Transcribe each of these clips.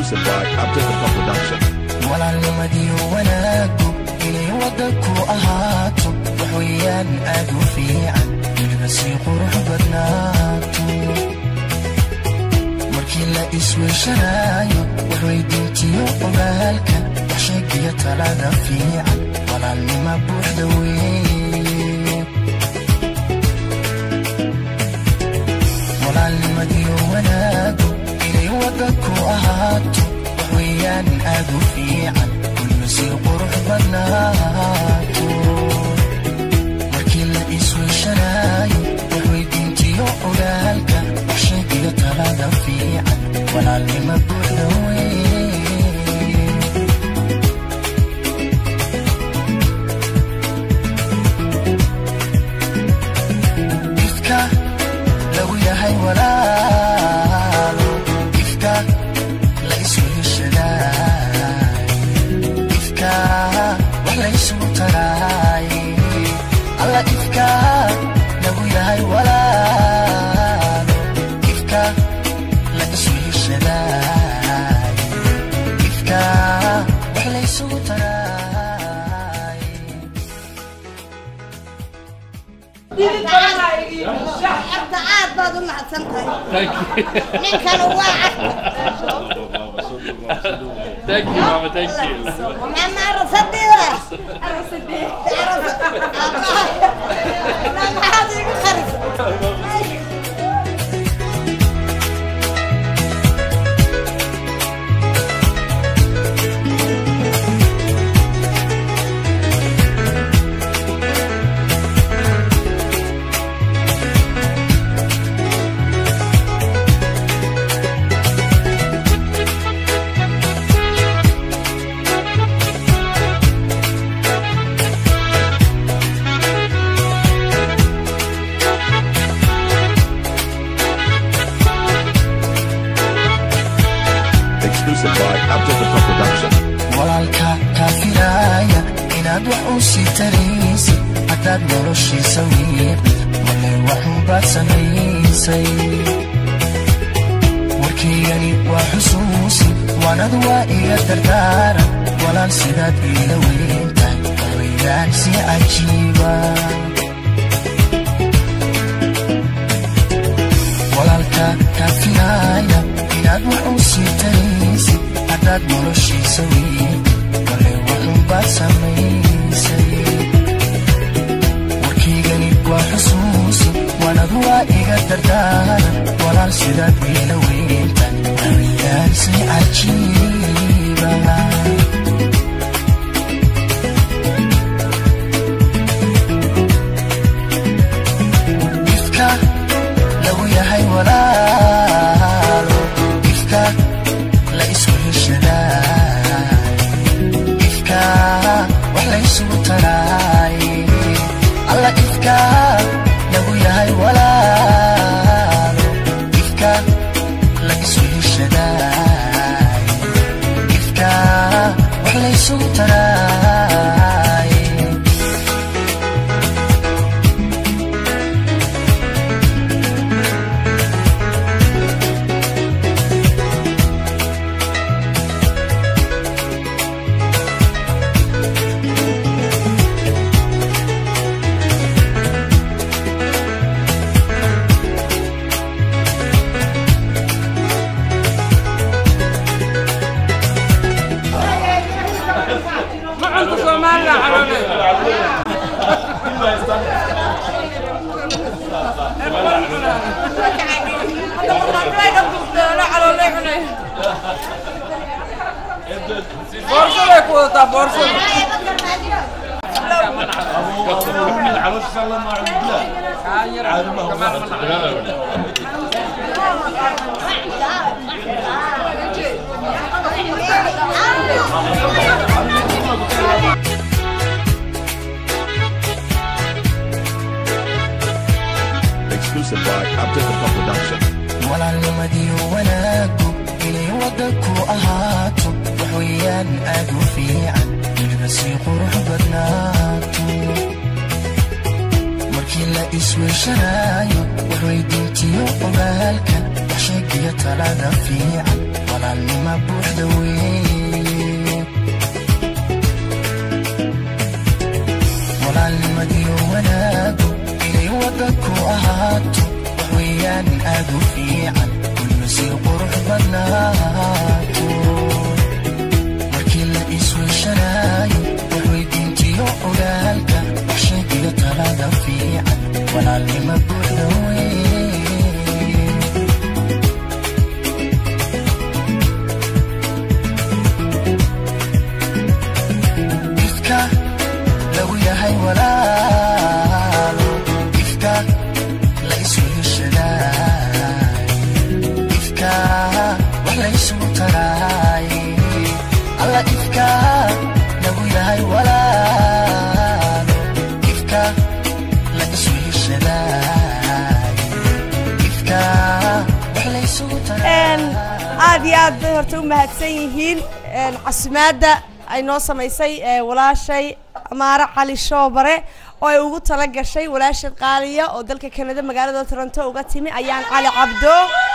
Exclusive by Abdullah Production. walaalnimadiyo wanaagu inay wadda ku ahaato wax weeyaan aad u fiican weliba sii qurux badnaato markii la isweyshanaayo wax weydiintiyo ogaalka wax sheegiyo talada fiican walaalnima buuxda weeye walaalnimadiyo wanaagu inay wadda ku ahaato wax weeyaan aad u fiican weliba sii qurux badnaato markii la isweyshanaayo wax weydiintiyo ogaalka wax sheegiyo talada fiican walaalnima buuxda weeye ifka lagu yahay walaalo ifka la isweheshadaay ifka wax la isugu taraay alla ifka lagu yahay walaalo ifka la isweheshadaay ifka wax la isugu taraay Horta aad baad u mahadsan tahay ninkan waa Thank you, Mama. Thank you. mama arasadida maxaad igu qarisa Exclusive by Abdullah Production. walaalka kaa filaaya inaad wax u sii taraysid haddaad noloshiisa wiiqdid male waxunbaad samaysay warkaygani waa xusuusi waanad waa iga dardaaran walaal sidaad iila weyntahay hawayaan si cajiiba walaalka kaa filaaya inaad wax u sii taraysid haddaad noloshiisa wiiqdid male waxunbaad samaysay warkaygani waa xusuusi waanad waa iga dardaaran walaal sidaad iila weyntan hawayaan si cajiiba ifka lagu yahay walaalo ifka la isku heshadaay ifka wax la isugu taraay alla ifka lagu yahay walaalo ifka la isu heshadaay ifka wax la isugu taraay Macanka Soomaaliya caloolay. Boorsaday ku wadataa boorsada. Kaa yar kamaan ma nacay. Exclusive by Abdullah Production. walaalnimadiyo wanaagu inay wadda ku ahaato wax weeyaan aad u fiican weliba sii qurux badnaato markii la isweyshanaayo wax weydiintiyo ogaalka wax waxsheegiyo talada fiican walaalnima buuxda weeye walaalnimadiyo wanaagu inay wadanku ahaato wax weeyaan aad u fiican weliba sii qurux badnaato markii la isweyshanaayo wax weydiintiyo ogaalka wax sheegiyo talada fiican walaalnima buuxda weeye ifka lagu yahay walaalo ifka la isweheshadaay ifka wax la isugu taraay alla ifka lagu yahay walaalo ifka la isweheshadaay ifka wax la isugu taraay aad iyo aad bay horta u mahadsan yihiin casimaadda ay noo samaysay ee, walaashay amaare cali shoobare oo ay ugu tala gashay walaashad qaaliya oo dalka kanada magaalada toronto uga timi ayaan cali cabdo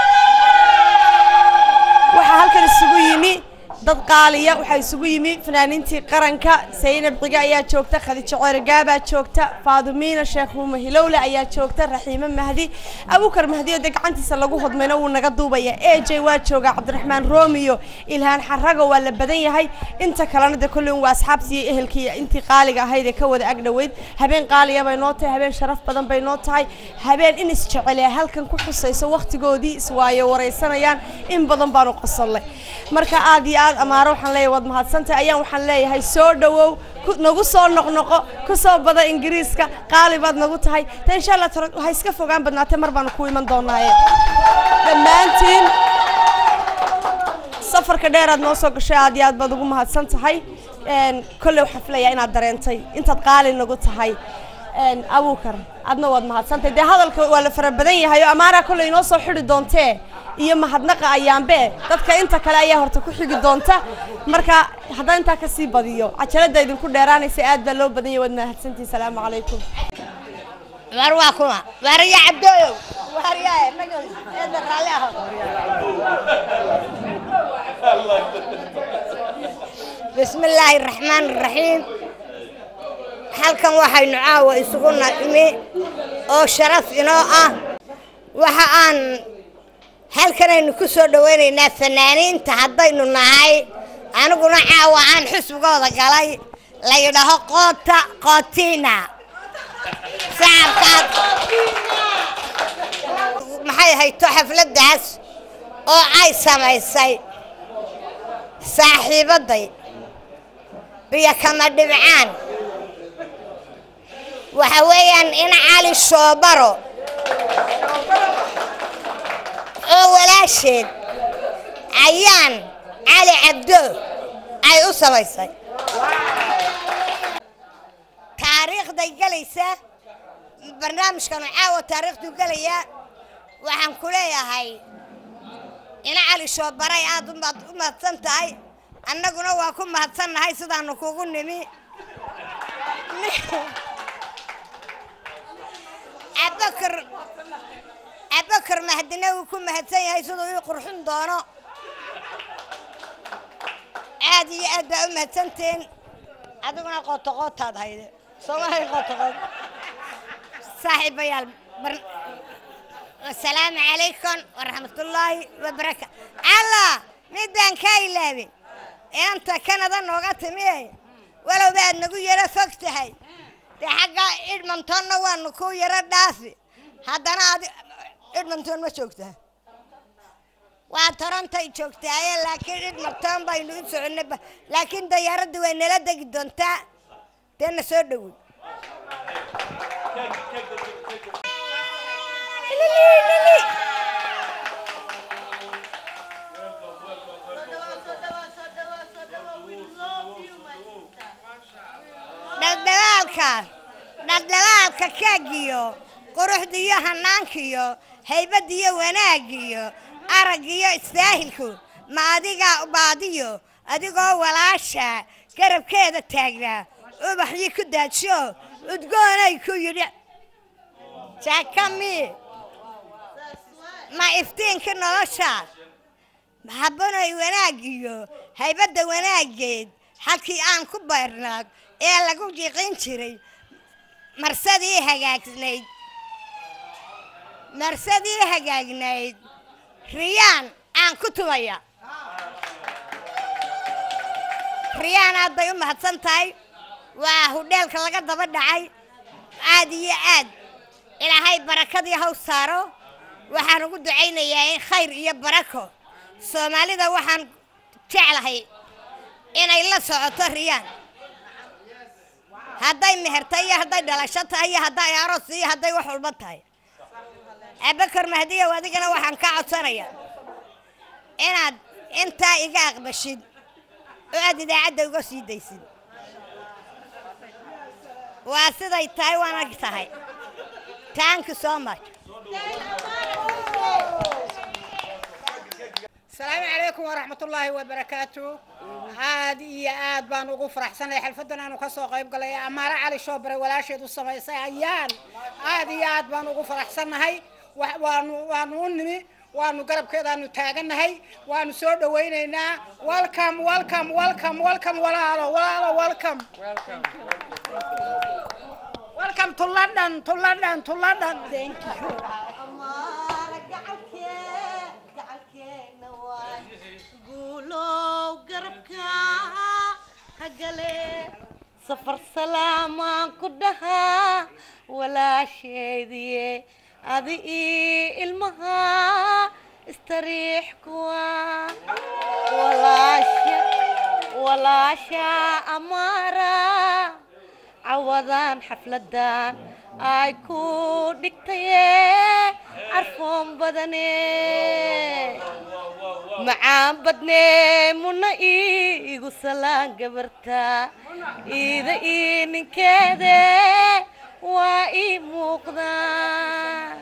waxaa halkan isugu yimi dad qaaliya waxaa isugu yimi fanaaniintii qaranka saynab ciga ayaa joogta khadijo ceerigaabaa joogta faadumiina sheekh huuma hilowle ayaa joogta raxiime mahdi abukar mahdi oo dee gacantiisa lagu hodmayna wuu naga duubaya e j waa jooga cabdiraxmaan roomiyo ilhaan xarago waa la badan yahay inta kalena de kolley waa asxaabtii iyo ehelkii intii qaaliga ahayd ee ka wada ag dhoweyd habeen qaaliya bay noo tahay habeen sharaf badan bay noo tahay habeen in isjecel ee halkan ku xusayso waqtigoodii iswaayo waraysanayaan in badan baanu qosonnay marka aad iyo aad amaaro waxaan leeyahay waad mahadsantahay ayaan waxaan leeyahay soo dhowow ku- nagu soo noqnoqo ku soo bada ingiriiska qaali baad nagu tahay ta insha allah toro ha iska fogaan badnaatee mar baanu ku iman doonaaye dhammaantiin safarka dheeraad noo soo gashay aad iyo aad baad ugu mahadsan tahay Een, kolley waxaan filayaa inaad dareentay intaad qaali nagu tahay Een, abuukar adna waad mahadsantahay dee hadalka waa la fara badan yahay oo amaaraa kolley inoo soo xidhi doontee iyo mahadnaqa ayaanbe dadka inta kale ayaa horta ku xigi doonta marka haddaan intaa kasii badiyo cajalada idinku dheeraanaysa aad baa loo badan yahay waad mahadsantihin salaamu calaykum war waa kuma warya cabdooyow waryaa naga eedda raalli aho bismi illaahi raxmaan raxiim halkan waxaynu caawa isugu nimi oo sharaf inoo ah waxa aan halkanaynu ku soo dhowaynaynaa fanaaniinta haddaynu nahay aniguna caawa aan xusbigooda galay la yidhaaho qoota qootiina sacabkaad maxay hayto xafladdaas oo ay samaysay saaxiibadday biyo kama dhibcaan waxa weeyaan in cali shoobaro oo walaasheed ayaan cali cabdo ay u samaysay taariikhday gelaysa barnaamijkanu caawa taariikhduu gelayaa waxaan ku leeyahay ina cali shoobaray aad u mahad- u mahadsan tahay annaguna waa ku mahadsannahay sidaanu kugu nimi abakar abakar mahdina wuu ku mahadsan yahay siduu ii qurxin doono aad iyo aad baa u mahadsanteen adiguna qootaqootaad hayde soomahay qootaqoot saaxiibayaal bar asalaamu calaykum waraxmatullaahi wabaraka allah midaan kaa ilaabin inanta kanada nooga timi walowba aad nagu yaro fog tahay dee xagga idhmantonna waanu ku yaro dhaafi haddana adi idhmantoon ma joogtaa waa torontay joogtaaye laakiin idhmantoon baynu u soconnay ba- laakiin dayaaradda way nala degi doontaa dee na soo dhowey dhaldhalaalka dhaldhalaalka kaagiyo quruxdiyo hanaankiyo haybadiyo wanaagiyo araggiyo istaahilku ma adigaa baadiyo adigoo walaasha garabkeeda taagnaa ubaxyi ku daadsho udgoonay ku yidhi jaakami ma iftiinka nolosha habanoy wanaag iyo haybadda wanaaggeed halkii aan ku bayrnaag ee lagu jiqin jiray marsadii hagaagsnayd marsadii hagaagnayd riyaan aan ku tumaya riyaan aad bay u mahadsan tahay waa hudheelka laga daba dhacay aad iyo aad ilaahay barakadii haw saaro waxaan ugu ducaynayaa in khayr iyo barako soomaalida waxaan jeclahay inay la socoto riyaan hadday mehertay iyo hadday dhalasho tahay iyo hadday aroos iyo hadday wax walba tahay abakar mahdiyow adigana waxaan ka codsanayaa inaad intaa iga aqbashid oo aad idaacadda uga sii daysid waa siday tahay waana tahay thank you so much asalaamu calaykum waraxmatullaahi wabarakaatu aad iyo aad baan ugu faraxsanahay xalfadan aanu ka soo qayb galay amaare cali shoobare walaasheed u samaysay ayaan aad iyo aad baan ugu faraxsannahay wa- waanu waanu u nimi waanu garabkeedaanu taagannahay waanu soo dhawaynaynaa welcome welcome welcome welcome walaalo walaalo welcome welcome to london to london to london thank you safar salaamaan ku dhahaa walaasheediye adi ii ilmaha istariix kuwa walaasha walaasha amaara cawadaan xafladan ay ku dhigtaye carfoon badane macaan badnee muna iigu salaan gabarta iida ii ninkeede waa ii muuqdaa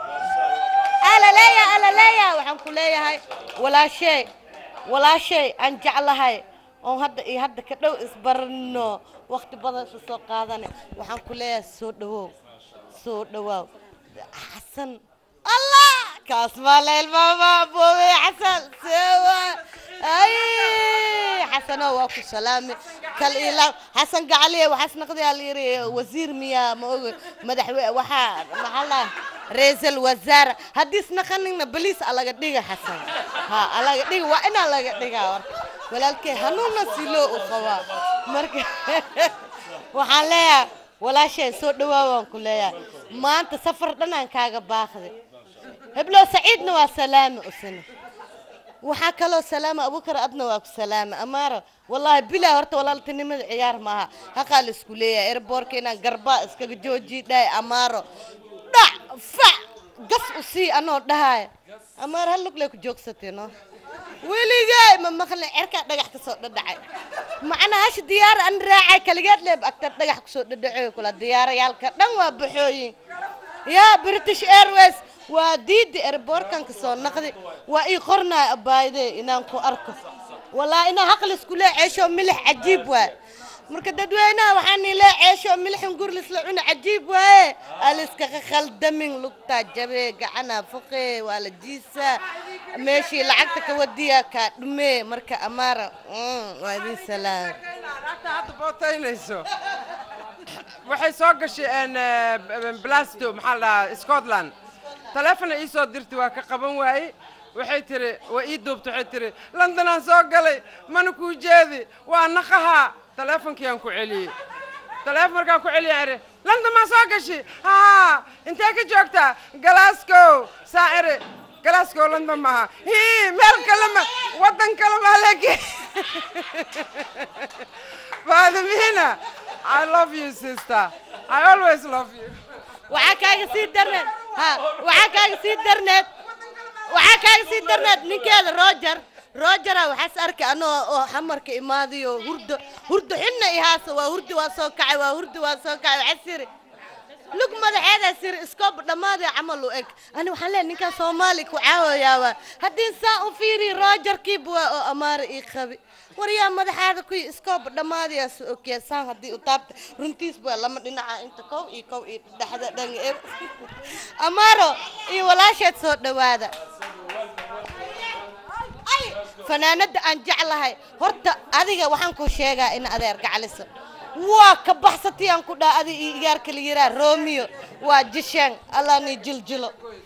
alaleeya alaleeya waxaan ku leeyahay walaashay walaashay aan jeclahay oon hadda iyo hadda ka dhow isbarano waqti badan isla soo qaadane waxaan ku leeyahay soo dhawow soo dhawaaw xasan allah kaas maa la ilmaama boobe xasan sewa ay xasano waa ku salaami kal ilaam xasan gacaliye waxaas naqdiyaa la yiri wasiir miyaa ma oga madaxwe waxaa maxaa la ra-iisul wasaare haddii isnaqanina baliis alaga dhiga xasan ha alaga dhiga waa inaa laga dhigaa warka walaalkee hanuuna si loo u qabaa marka waxaan leeyahay walaashay soo dhawaa waan ku leeyahay maanta safar dhanaan kaaga baaqday heblo saciidna waa salaami usina waxaa kaloo salaama abukar adna waa ku salaama amaaro wallaahi bilaa horta walaaltinimada ciyaar maaha haqaa la isku leeyahay erboorka inaan garbaa iskaga jooji dhahay amaaro dhac fac gas u sii anoo dhahaaya amaaro hal lugley ku joogsatay no weligay ma maqlin cerkaa dhagax ka soo dhadhacay macnaa hashi diyaar an raacay kaligeed leeb agtar dhagax kusoo dhadhacoy kula diyaarayaalka dhan waa baxooyin yaa british airways waa diidi erboorkan ka soo naqdi waa ii qornaa abaayde inaan ku arko walaa inaa haqli isku lee ceesho milix cajiib waay marka dadweynaha waxaan ii lee ceesho milixin gurlis la cuna cajiib waaye aliskaqa khaldamin lugtaa jabee gacana fuqee waa la jiisaa meeshii lacagta ka wadiya kaa dhumee marka amaara mm, waa idin salaam Naagta hadda bootaynayso waxay soo gashay een, eh, b- blasto maxaa la dhahaa scotland taleefona ii soo dirtay waa ka qaban waaye waxay tiri waa ii duubtay waxay tiri londonaan soo galay mana kuu jeedi waa naqahaa taleefonkiyaan ku celiyey taleefon markaan ku celiyay ere london maa soo gashay haa intee ka joogtaa glasgow saa ere glasgow london maaha hii meel kale ma waddan kale maa lege Vladimina, I love you, sister. I always love you. waxaa kaaga sii darneed ha waxaa kaaga sii darneed waxaa kaaga sii darneed ninkeeda roger rogera waxaas arkay anoo oo xamarka imaadayo hurdo hurdo xinna ihaasa waa hurdi waa soo kacay waa hurdi waa soo kacay waxaas yiri lug madaxeeda sir iskoob dhammaadee camal u eg ani waxaan leeyahay ninkaan soomaali ku caawayaaba haddii saa u fiiri roger kibwa oo amaara ii qabi waryaa madaxaada kuyi iskoob dhammaadayaas ogyaa saan haddii u taabta runtiis baa lama dhinaca inta kow iyo kow iyo dhexda dhan er amaaro iyo walaasheed soo dhowaada ay fanaanada aan jeclahay horta adiga waxaan ku sheegaa in adeer gacaliso waa ka baxsatay aan ku dhaha adi iyo igaarka la yiraa romeo waa jisheen allaani jiljilo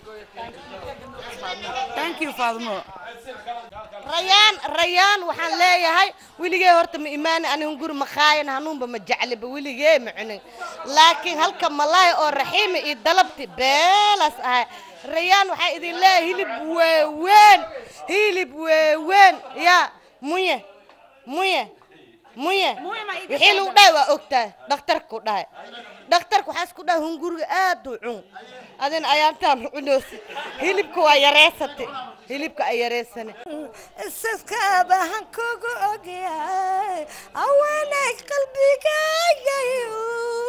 thank you faadmo rayaan rayaan waxaan leeyahay weligee horta ma imaani anigun guri makaayan hanuunba ma jecliba weligee ma cunin laakiin halka malaay oo raxiima iyo dalabti beelas ahay rayaan waxaa idin leeyahay hilib weeweyn hilib weeweyn yaa muye muye muye wixii lagu dhahay waa ogtahay dhakhtarku dhahay dhakhtarku waxaa isku dhahay hunguriga aad u cun adina ayaantaan cunoosi hilibka waa yareysatay hilibka ay yareysane isaskaabahan kugu ogyahay haweenay qalbigaayayu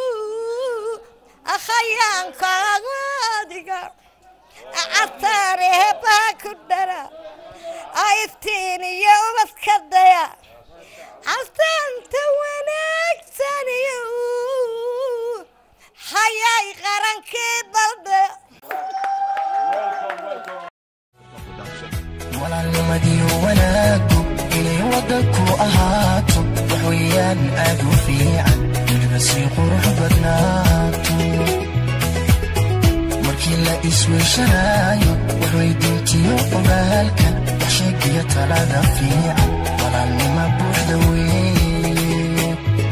akhayaankaaga adiga cataarehebaa ku dhara iftiin iyo ubadka daya castaanta wanaagsaniyo hayay qarankii dalbe walaalnimadiyo wanaagu inay waddanku ahaato wax weeyaan aad u fiican weliba sii qurux badnaato markii la isweyshanaayo wax weydiintiyo ogaalka wax sheegiyo talada fiican walaalnima buuxda weeye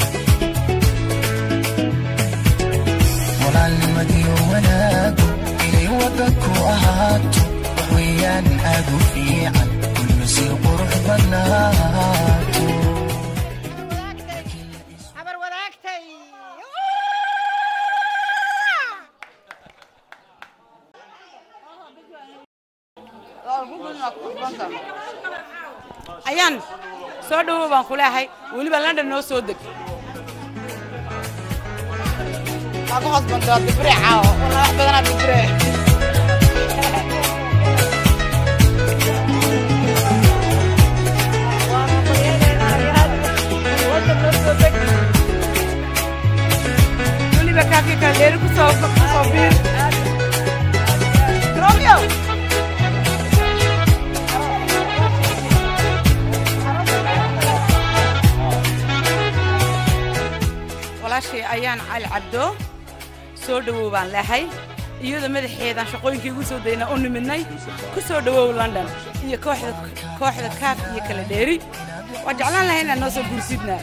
walaalnimadiyo wanaagu inay waddanku ahaato wax weeyaan aad u fiican weliba sii qurux badnaato habar wadaagtay ayaan soo dhawow baan ku leehay weliba london noo soo deg waa ku qasbantaa dibre caawo wala wax badanaa dibre weliba kaakii kala dheeri kusoo kusoo biir romeo walaashay ayaan cali cabdo soo dhowow baan leehay iyadoo madaxeedaan shaqooyinkii igu soo daynaa u nimidnay ku soo dhowow london iyo kooxda kooxda kaaf iyo kala dheeri waa jeclaan lahay inaad noo soo gursidnaa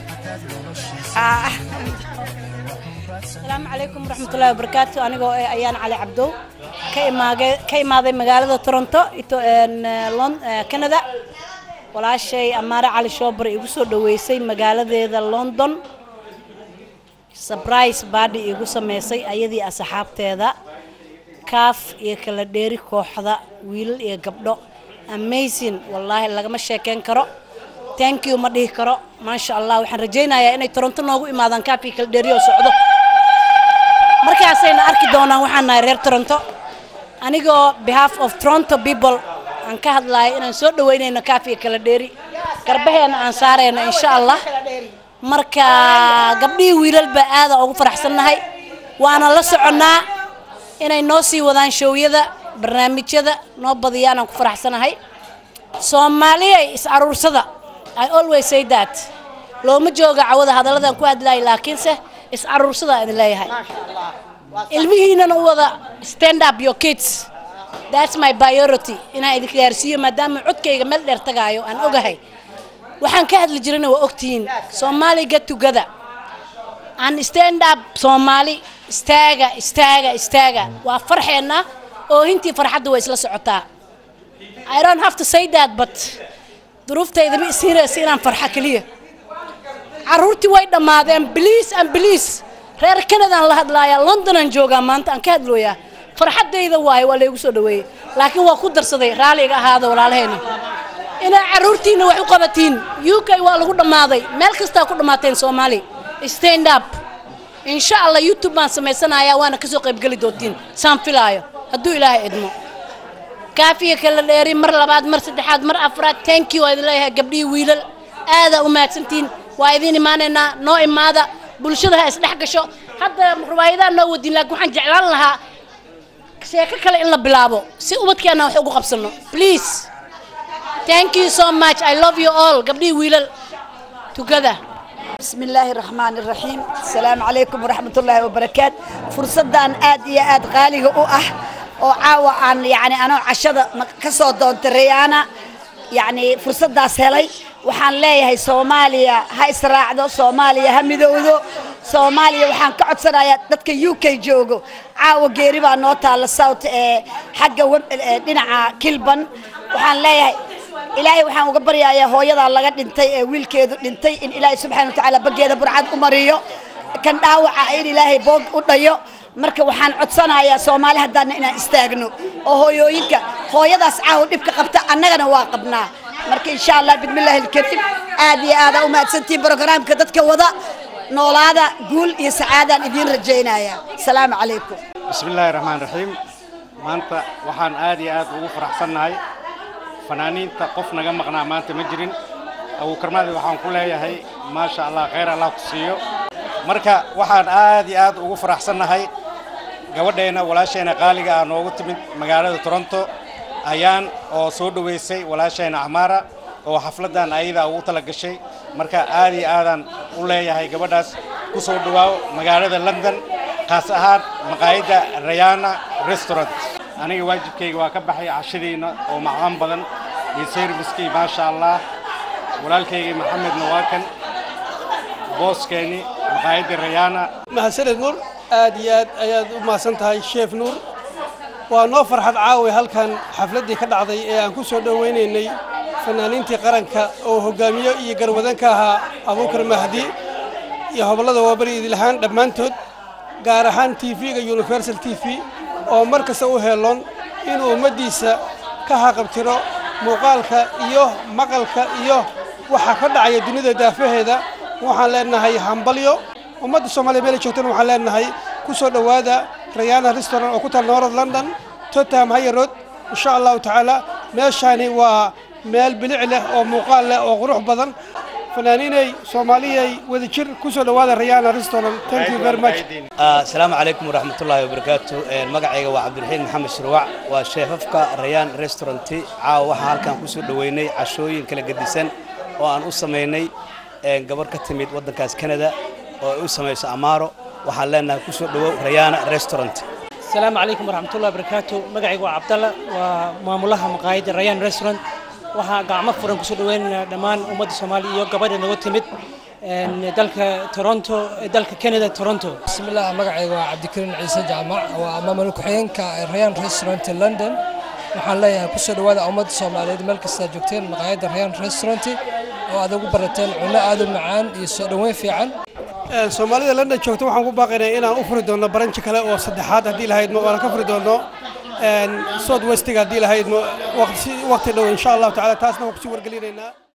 asalaamu calaykum waraxmatullahi wabarakaatu anigoo eh ayaan cali cabdow ka imaage ka imaaday magaalada toronto ito een, eh, Lon- eh, canada walaashay amaare cali shoobar igu soo dhoweysay magaaladeeda london surprise baadhi igu sameysay ayadii asxaabteeda kaaf iyo kala dheeri kooxda wiilal iyo gabdho amazing wallaahi lagama sheekeyn karo thank you ma dhihi karo maasha allah waxaan rajaynayaa inay toronto noogu imaadaan kaaf iyo kala dheeri oo socdo markaasayna arki doonaan waxaan nahay reer toronto anigoo behalf of toronto people aan ka hadlayo inaan soo dhaweynayno kaaf iyo kala dheeri garbaheena aan saarayno insha allah marka gabdhihii wiilalba aada ugu faraxsannahay waana la soconnaa inay noo sii wadaan showyada barnaamijyada noo badiyaan aan ku faraxsanahay soomaaliya is aruursada i always say that looma jooga cawada hadalladan ku hadlaay laakiinse is aruursada idin leeyahay ilmihiinana u wada stand up your kids that's my priority inaan idin gaarsiiyo maadaama codkayga meel dheer tagaayo aan ogahay waxaan ka hadli jirana waa ogtihiin soomaali get together aan stand up soomaali istaaga istaaga istaaga waa farxeenna oo hintii farxadda way isla socotaa I don't have to say that but duruuftayda ma isiinaysa inaan farxa keliya caruurtii way dhammaadeen biliis and biliis reer canadaan la hadlaaya londonaan joogaa maanta aan ka hadlooyaa farxaddayda waaye waa laygu soo dhaweeyey laakiin waa ku darsaday raalliga ahaada walaalahayna inaa caruurtiina wax u qabatiin u k waa lagu dhammaaday meel kastaa ku dhammaateen soomaali stand up insha allah youtube baan samaysanayaa waana kasoo qaybgeli doontiin saan filaayo hadduu ilaahay idmo kaafiya kala dheeri mar labaad mar saddexaad mar afraad thank you waa idin leeyahay gabdhihii wiilal aadaa u mahadsantihiin waa idiin imaanaynaa noo imaada bulshada ha isdhex gasho hadda riwaayadaa noo wadin laakiin waxaan jeclaan lahaa sheeko kale in la bilaabo si ubadkeena wax ugu qabsano please thank you so much i love you all gabdhihii wiilal together بسم الله الرحمن الرحيم السلام عليكم ورحمة الله وبركاته فرصة آد يا آد غالي أه وعاوة عن يعني أنا عشرة كسر دون تريانا يعني فرصة داس هلي وحان ليه هاي سوماليا هاي سراعدو سوماليا همدودو سوماليا وحان كعد سرايا دتك يوكي جوجو عاوة قريبا نوتا للصوت حق دينا كلبن وحان ليه ilaahay waxaan uga baryayaa hooyadaa laga dhintay ee wiilkeedu dhintay in ilaahay subxaana watacaala baggeeda burcad u mariyo kan dhaawaca in ilaahay boog u dhayo marka waxaan codsanayaa soomaali haddaana inaan istaagno oo hooyooyinka hooyadaas caawa dhibka qabta annagana waa qabnaa marka insha allah bismillaahi alkariim aad iyo aadaa u mahadsantihiin brogaraamka dadka wada noolaada guul iyo sacaadaan idiin rajaynaya asalaamu calaykum بسم الله الرحمن الرحيم maanta waxaan aad iyo aad ugu faraxsannahay fanaaniinta qof naga maqnaa maanta ma jirin abuukarmaadi waxaan ku leeyahay maasha allah khayr allah ku siiyo marka waxaan aad iyo aad ugu faraxsannahay gabadheena walaashayna qaaliga ah noogu timid magaalada toronto ayaan oo soo dhoweysay walaashayna acmaara oo xafladdan ayada ugu tala gashay marka aad iyo aadaan u leeyahay gabadhaas ku soo dhowaaw magaalada london kaas ahaan maqaayadda rayana restaurant aniga waajibkayga waa ka baxay cashadiina oo macaan badan iyo serviskii maasha allah walaalkaygii maxamedna waa kan booskeeni maqaayadda rayana mahadsaned nuur aad iyo aad ayaad u mahadsan tahay sheef nuur waa noo farxad caawi halkan xafladdii ka dhacday ee aan ku soo dhowaynaynay fanaaniintii qaranka oo hogaamiyo iyo garwadan ka ahaa abuukar mahdi iyo hobollada waabari idilahaan dhammaantood gaar ahaan t v-ga universal t v oo mar kasta u heeloon inuu ummaddiisa ka haqabtiro muuqaalka iyo maqalka iyo waxa ka dhacaya dunida daafaheeda waxaan leenahay hambalyo ummadda soomaaliya meela joogtana waxaan leenahay ku soo dhowaada rayana restaurant oo ku taal north london tottenham higher road insha allahu tacaala meeshaani waa meel bilic leh oo muuqaal leh oo qurux badan fanaaniinay soomaaliyay wadajir ku soo dhowaada rayana restaurant thank you very much asalaamu calaykum waraxmatullaahi wabarakaatu magacayga waa cabdiraxiin maxamed shirwac waa sheefafka rayaan restauranti caawa waxaa halkan ku soo dhoweynay cashooyin kala gedisan oo aan u samaynay gabar ka timid waddankaas canada oo ay u samayso amaaro waxaan leenahay ku soo dhowow rayana restaurant asalaamu calaykum waraxmatullahi wabarakaatu magacayga waa cabdalla waa maamulaha maqaayadda rayaan restaurant waxaa gacmo furan kusoo dhaweynaynaa dhammaan ummadda soomaaliya iyo gabadha nagu timid dalka toronto dalka canada toronto bismillaah magacayga waa cabdikariin ciise jaamac waa maamul ku-xigeenka rayaan restaurant london waxaan leeyahay kusoo dhowaada ummadda soomaaliyeed meel kastaa joogteen maqaayadda rayaan restaurant oo aad ugu barateen cunno aad u macaan iyo soo dhoweyn fiican soomaalida london joogta waxaan ku baaqaynaa inaan u furi doono baranji kale oo saddexaad haddii lahaydmo oona ka furi doono south westiga haddii lahaydmo waqti dhow insha allahu tacaala taasna waan kusii wargelinaynaa